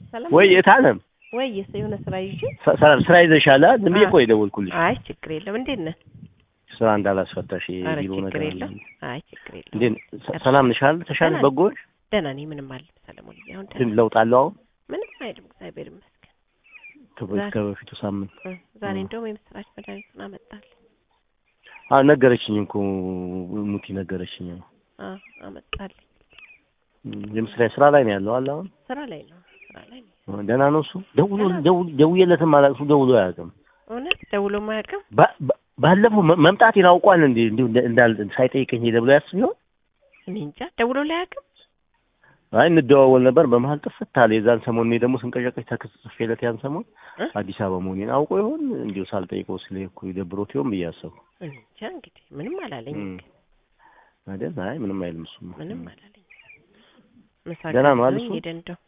ሰላም ወይ የታለም ወይ የሆነ ስራ ይዤ ሰ- ሰላም ስራ ይዘሻል አይደል? ዝም ብዬ አዎ። እኮ የደወልኩልሽ አይ ችግር የለም እንዴት ነህ ስራ እንዳላስፈታሽ ኧረ ቢሮ ነገር ችግር አለ። የለም አይ ችግር የለም እንዴት ሰ- ሰላም ነሽ አይደል? ተሻለሽ? ደህና ነኝ። በጎሽ ደህና ነኝ ምንም አለ ሰለሞን አሁን ግን ደህና ለውጥ አለው አሁን ምንም አይልም እግዚአብሔር ይመስገን ከበ- ዛሬ- ከበፊቱ ሳምንት እ፣ ዛሬ እ። እንደውም የምስራች መድኃኒቱን አመጣልኝ አዎ ነገረችኝ እኮ ሙቲ ነገረችኝ። አ አመጣልኝ እም፣ የምስራች ስራ ላይ ነው ያለው አለ አሁን ስራ ላይ ነው ስራ ላይ ነው እ፣ ደህና ነው እሱ። ደውሎ ደህና ነው። ደውል- ደውዬለትም አላውቅም እሱ ደውሎ አያውቅም። እውነት ደውሎ ማያውቅም ባ- ባ- ባለፈው መ- መምጣቴን አውቋል እንዴ እንዲሁ እንደ- እንዳል ሳይጠይቀኝ ሄደ ብሎ ያስብ ይሆን? እኔ እንጃ ደውሎ ላያውቅም አይ እንደዋወል ነበር። በመሀል ጥፍት አለ። የዛን ሰሞን እኔ ደግሞ ስንቀጨቀጭ ተክስ ጽፌለት ያን ሰሞን እ? አዲስ አበባ መሆኔን አውቆ ይሆን እንዲሁ ሳልጠይቀው ስለሄድኩ ይደብሮት ይሆን ብዬ አሰብኩ። እኔ እንጃ እንግዲህ ምንም አላለኝም እም። ግን አይደል? አይ ምንም አይልም እሱማ። ምንም አላለኝም ምሳ ደህና ነው አይደል ጋብዞኝ እሱ? ሄደ እንደው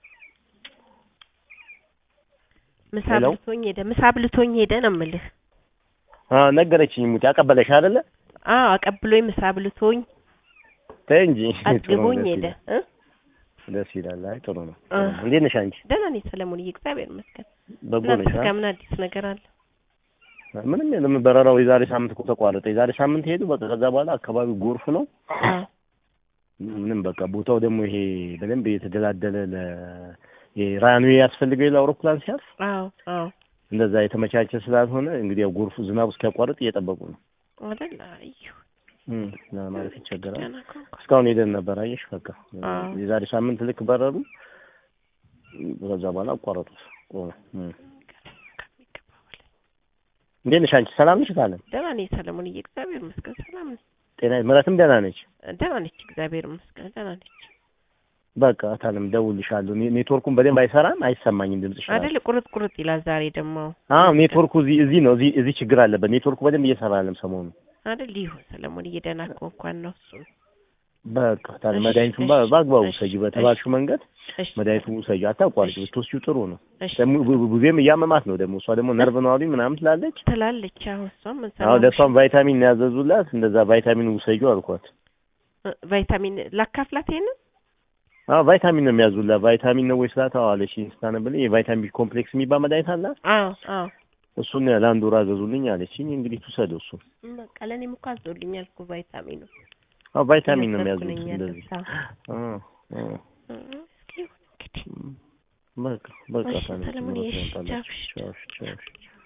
ምሳ ሄሎ? ብልቶኝ ሄደ ምሳ ብልቶኝ ሄደ ነው የምልህ አዎ ነገረችኝ። ሙቲ አቀበለሽ አይደለ? አዎ አቀብሎኝ ምሳ ብልቶኝ ተይ እንጂ ጥሩ ነው፣ አጥግቦኝ ደስ ሄደ ይላል። እ ደስ ይላል። አይ ጥሩ ነው። እ። እንዴት ነሽ አንቺ? ደህና ነኝ ሰለሞንዬ እግዚአብሔር ይመስገን በጎ ነሽ? እናንተ አ? ጋር ምን አዲስ ነገር አለ ምንም የለም። በረራው የዛሬ ሳምንት እኮ ተቋረጠ። የዛሬ ሳምንት ሄዱ። በቃ ከዛ በኋላ አካባቢው ጎርፍ ነው። አዎ ምንም በቃ ቦታው ደግሞ ይሄ በደንብ የተደላደለ ለ የራንዌ ያስፈልገው የለ አውሮፕላን ሲያርፍ አዎ አዎ እንደዛ የተመቻቸ ስላልሆነ እንግዲህ ያው ጎርፉ ዝናቡ እስኪያቋርጥ እየጠበቁ ነው አይደል አዩ እም ማለት ይቸገራል። ደህና ከሆንኩ እስካሁን ሄደን ነበር። አየሽ በቃ አዎ። የዛሬ ሳምንት ልክ በረሩ። ከዛ በኋላ አቋረጡት። ቆመ። እም። ከሚገባው በላይ እንዴት ነሽ አንቺ? ሰላም ነሽ? ታለም ደህና ነኝ ሰለሞንዬ እግዚአብሔር ይመስገን ሰላም ነኝ ጤና ምረትም ደህና ነች። ደህና ነች እግዚአብሔር ይመስገን ደህና ነች በቃ ታለም ደውልሻለሁ። ኔ- ኔትወርኩን በደንብ አይሰራም፣ አይሰማኝም ድምጽሽ ራሱ። አይደል ቁርጥ ቁርጥ ይላል ዛሬ ደግሞ አዎ ኔትወርኩ እዚህ እዚህ ነው። እዚህ እዚህ ችግር አለበት። ኔትወርኩ በደንብ እየሰራ አይደለም ሰሞኑ። አይደል ይሁን ሰለሞንዬ ደህና ከሆንኳን ነው እሱ በቃ ታዲያ እሺ፣ መድኃኒቱን እሺ፣ በ- በአግባቡ እሺ፣ ውሰጂ፣ በተባልሽው መንገድ እሺ መድኃኒቱን ውሰጂ። አታቋርጪ፣ እሺ። ብትወስጂው ጥሩ ነው። እሺ ደግሞ ቡ- ቡ- ቡዜም እያመማት ነው ደግሞ እሷ ደግሞ ነርቭ ነው አሉኝ ምናምን ትላለች። ትላለች አሁን እሷም ምን አዎ ሰለሞን ለእሷም ቫይታሚን ነው ያዘዙላት። እንደዛ ቫይታሚን ውሰጂው አልኳት። እ፣ ቫይታሚን ላካፍላት ይሄንን አዎ ቫይታሚን ነው የሚያዙላት። ቫይታሚን ነው ወይ ስላት አዎ አለችኝ ስታነብልኝ የቫይታሚን ቢ ኮምፕሌክስ የሚባል መድኃኒት አላት። አዎ አዎ እሱን ለአንድ ወር አዘዙልኝ አለችኝ። እንግዲህ ትውሰደው እሱ። በቃ ለእኔም እኮ አዞልኛል እኮ ቫይታሚኑ አዎ ቫይታሚን ነው እየወሰድኩ የሚያዙት ነኝ እንደዚህ። ያለሁት። አዎ አዎ እ፣ እስኪ ይሁን እንግዲህ በቃ በቃ እሺ ታዲያ ሰለሞን፣ ትምህርት እሺ፣ ትመጣላችሁ። ቻው፣ ቻው ቻው